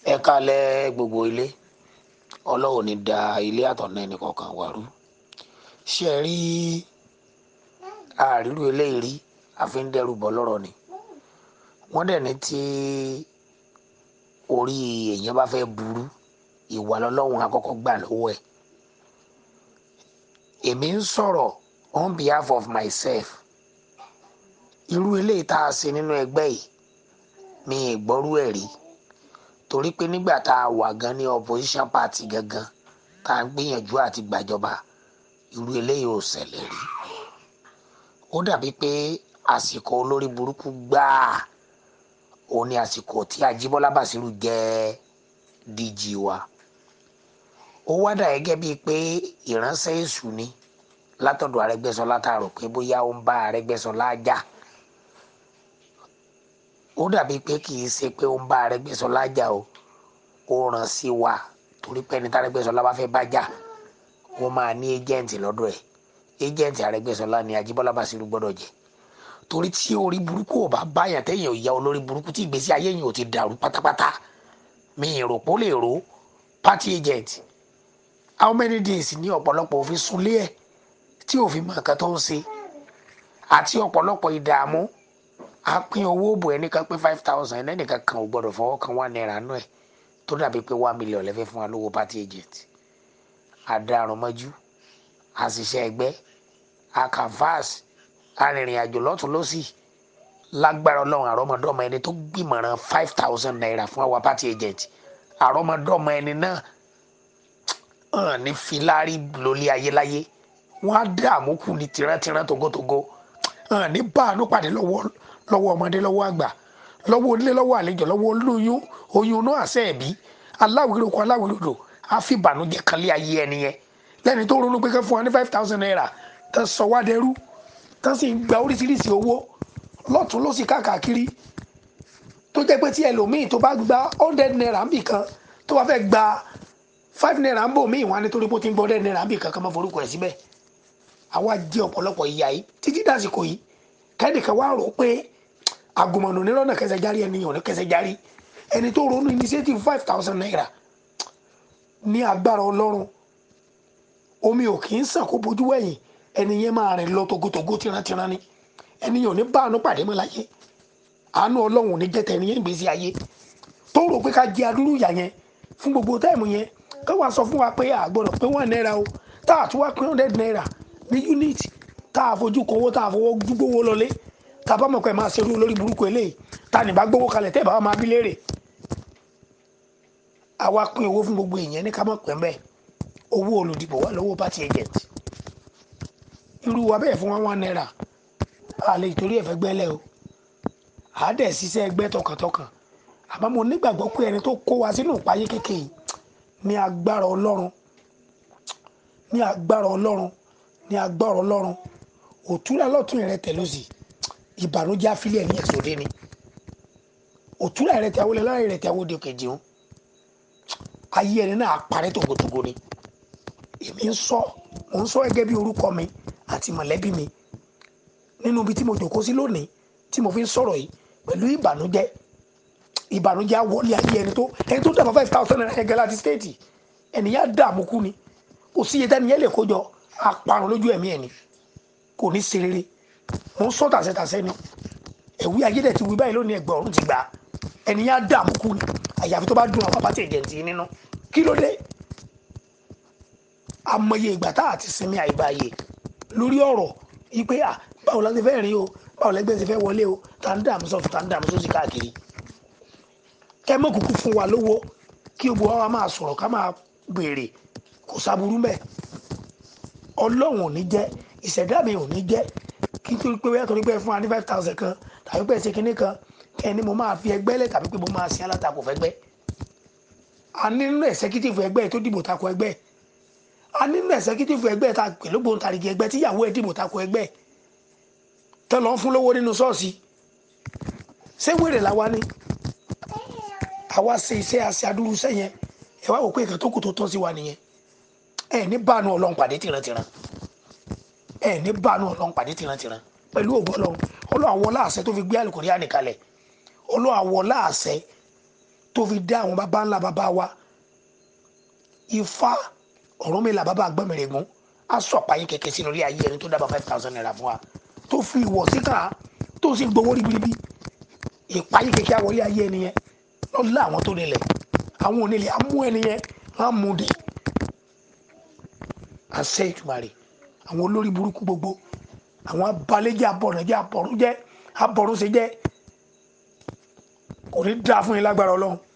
ẹ kalẹ̀ gbogbo ilé ọlọ́run ní da ilé àtọ̀nà ẹnì kọ̀ọ̀kan wà rú ṣé ẹ rí àrírú eléyìí rí àfi ń dẹ́rù bọ́ lọ́rọ̀ ni wọ́n dẹ̀ ní tí orí èèyàn bá fẹ́ burú ìwà lọ́lọ́run àkọ́kọ́ gbà lọ́wọ́ ẹ̀ èmi ń sọ̀rọ̀ on behalf of myself irú eléyìí tá a ṣe nínú ẹgbẹ́ yìí mi ì gbọ́rú ẹ̀ rí torí pé nígbà tá a wà gan ní opposition party gangan tá a ń gbìyànjú àti gbàjọba irú eléyìí ò ṣẹlẹ̀ rí ó dàbí pé àsìkò olórí burúkú gbáà òun ni àsìkò tí Ajíbọ́lá Bàṣírù jẹ́ DG wa ó wá dà gẹ́gẹ́ bíi pé ìránṣẹ́ èṣù ni látọ̀dọ̀ Arẹ́gbẹ́ṣọlá tá a rò pé bóyá ó ń bá Arẹ́gbẹ́ṣọlá jà ó dàbí pé kì í ṣe pé ó ń bá Arẹ́gbẹ́ṣọlá jà o ó ràn sí wa torí pé ẹni tí Arẹ́gbẹ́ṣọlá bá fẹ́ bá jà ó máa ní ẹ́jẹ̀ǹtì lọ́dọ̀ ẹ̀ ẹ́jẹ̀ǹtì Arẹ́gbẹ́ṣọlá ni Ajíbọ́lá Bàṣírù gbọ́dọ̀ jẹ́ torí tí orí burúkú ò bá báyàn téèyàn ò ya olórí burúkú tí ìgbésí ayé yìí ò ti dàrú pátápátá mi ì rò pé ó lè ro party agent how many days ní ọ̀pọ̀lọpọ̀ òfin súnlé ẹ̀ tí òfin mọ nǹkan tó ń ṣe àti ọ̀pọ̀lọpọ̀ ìdààmú a pín owó bò ẹnìkan pé five thousand ẹnìkan kan ò gbọdọ̀ fọwọ́ kan one naira nù ẹ̀ tó dàbí pé one million lẹ́fẹ́ fún wa lówó party agent adarunmọ́jú àṣìṣe ẹgbẹ́ akanfas arìnrìn àjò lọ́tún lọ́sì lágbára ọlọ́run àrọ́mọdọ́mọ ẹni tó gbìmọ̀ràn five thousand naira fún àwa party agent àrọ́mọdọ́mọ ẹni náà hàn ní filari lórí ayéláyé wọn á dààmú kù ní tìrántìrán togotogo hàn ní báànú pàdé lọ́wọ́ lọ́wọ́ ọmọdé lọ́wọ́ àgbà lọ́wọ́ onílé lọ́wọ́ àlejò lọ́wọ́ olóyún oyún náà àṣẹ ẹ̀bí aláwìrúkọ aláwìrúdò àfìbànújẹ́ kan lé ayé ẹni yẹn lẹ́ni tó ronú pé kẹ́ fún wa ní five thousand naira tán sọ wá dẹrú tán sì ń gba oríṣiríṣi owó lọ́tún lọ́sì káàkiri tó jẹ́ pé tí ẹlòmíì tó bá gba hundred naira ń bì kan tó bá fẹ́ gba five naira ń bò míì wọn á nítorí bó ti ń gbọ́ hundred naira ń bì kan kan máa forúkọ ẹ̀ síbẹ̀ àwa jẹ́ ọ̀pọ̀lọpọ̀ ìyá yìí títí dàsìkò yìí kẹ́nìkan wá rò pé àgùnmọ̀nù nírọ̀nà kẹsẹ̀ járí ẹni yàn ní kẹsẹ̀ járí ẹni tó ronú initiative five thousand naira ní agbára ọlọ́run omi ò kì í sàn kó bojú wẹ̀yìn ẹni yẹn máa rìn lọ togotogo tírantíran ni ẹni yàn ní báànú pàdé mọ́ láyé àánú ọlọ́run ò ní jẹ́ tẹni yẹn gbèsè ayé tó rò pé ká jẹ adúrú ìyà yẹn fún gbogbo táìmù yẹn ká wàá sọ fún wa pé àgbọ̀dọ̀ pé one naira o tá a tún wá pé hundred naira ní unit tá a fojú kówó tá a fowó gbówó lọlé tá a bá mọ̀ pé máa ṣerú olórí burúkú eléyìí tá a nìbá gbówó kalẹ̀ tẹ́ ẹ̀ bá wa máa bí léèrè àwa pín owó fún gbogbo èèyàn ní ká mọ̀ pẹ́ mbẹ́ owó olùdìbò wà lọ́wọ́ party agent irú wa bẹ́ẹ̀ fún wa one naira a lè torí ẹ̀fẹ́ gbẹ́lẹ̀ o à á dẹ̀ ṣiṣẹ́ ẹgbẹ́ tọkàntọkàn àmọ́ mo nígbàgbọ́ pé ẹni tó kó wa sínú ìpayé kékeré ní agbára ọlọ́run ní agbára ọlọ́run ní agbára ọlọ́run òtúrà lọ́tún rẹ tẹ̀ lọ́sì ìbànújẹ́ afílẹ̀ ní ẹ̀sọ́dé ni òtúrà rẹ tẹ̀ awolẹ̀ láàrin rẹ tẹ̀ awodè kejì ń ayé ẹni náà parẹ́ tògótògó ni èmi ń sọ mò ń sọ gẹ́gẹ́ bí orúkọ mi àti mọ̀lẹ́bí mi nínú ibi tí mo jòkó sí lónìí tí mo fi ń sọ̀rọ̀ yìí pẹ̀lú ìbànújẹ́ ìbànújẹ́ àwọlé ayé ẹni tó ẹni tó dàbọ̀ five thousand naira ẹgẹ láti stéètì ẹnìyàn dààmú kú ni kò sí iye tẹ́niyẹn lè kójọ àparun lójú ẹ̀mí ẹ̀ ni kò ní ṣe rere mo ń sọ tàṣẹtàṣẹ ni ẹ̀wí ayédè ti wí báyìí lónìí ẹgbẹ́ ọ̀run ti gbà ẹnìyàn dààmú kú ni àyàfi tó bá dùn àwọn abátẹ̀ ìjẹ̀ǹtì nínú kí ló dé amọye ìgbà tá a ti sinmi àìbáyé lórí ọ̀rọ̀ yìí pé à báwo la ti fẹ́ rìn o báwo lẹ́gbẹ́ ti fẹ́ wọlé o tá ń dààmú sọ̀tún tá ń dààmú sósì káàkiri kẹ́ mọ́ kúkú fún wa lówó kí gbogbo wa máa sọ̀rọ̀ ká máa béèrè kò sábúrú mẹ́ ọlọ́run ò ní jẹ́ ìṣẹ̀dá mi ò ní jẹ́ kí n tó pé wíyá torí pé fún wa ní five thousand kan tàbí pé ṣe kinní kan kẹ́ ni mo máa fi ẹgbẹ́ lẹ̀ tàbí pé mo máa sin alátakò fẹ́gbẹ́ a ní nínú executive ẹgbẹ́ tó dìbò takò ẹgbẹ́ a ní nínú executive ẹgbẹ́ ta pẹ̀lú gbòǹtarìgì ẹgbẹ́ tíyàwó ẹ̀ dìbò takò ẹgbẹ́ tẹ́ lọ́ fún lówó nínú ṣọ́ọ̀ṣì ṣé wèrè làwa ni àwa ṣe iṣẹ́ àṣẹ adúrú iṣẹ́ yẹn ẹ wá wò pé nǹkan tó kù tó tọ́ sí wa nìyẹn ẹ ní báànú ọlọ́run pàdé tìrantìran ẹ ní báànú ọlọ́run pàdé tìrantìran pẹ̀lú ògbọ́ ọlọ́run ọlọ́run àwọ̀ láàṣẹ tó fi gbé àlùkòrí ànìkalẹ̀ ọlọ́run àwọ̀ láàṣẹ tó fi dá àwọn baba ńlá baba wa ifá Ọ̀rúnmìlà bàbá àgbọ̀mìrègún á sọ̀pá yín kẹ̀kẹ́ sínú orí ayé ẹni tó dábàá five thousand naira fún wa tó fi ìwọ̀ síkà tó sì gbowó ribiribi ìpáyín kẹ̀kẹ́ àwọlé ayé ẹni yẹn lọ́la àwọn tó nílẹ̀ àwọn onílẹ̀ á mú ẹni yẹn á mú de àṣẹ ìtumàrè àwọn olórí burúkú gbogbo àwọn abalẹ́jẹ́ abọ̀rànjẹ́ abọ̀rúnjẹ́ abọ̀rúnṣẹ́jẹ́ kò ní dáa fún yín lágbára ọlọ́run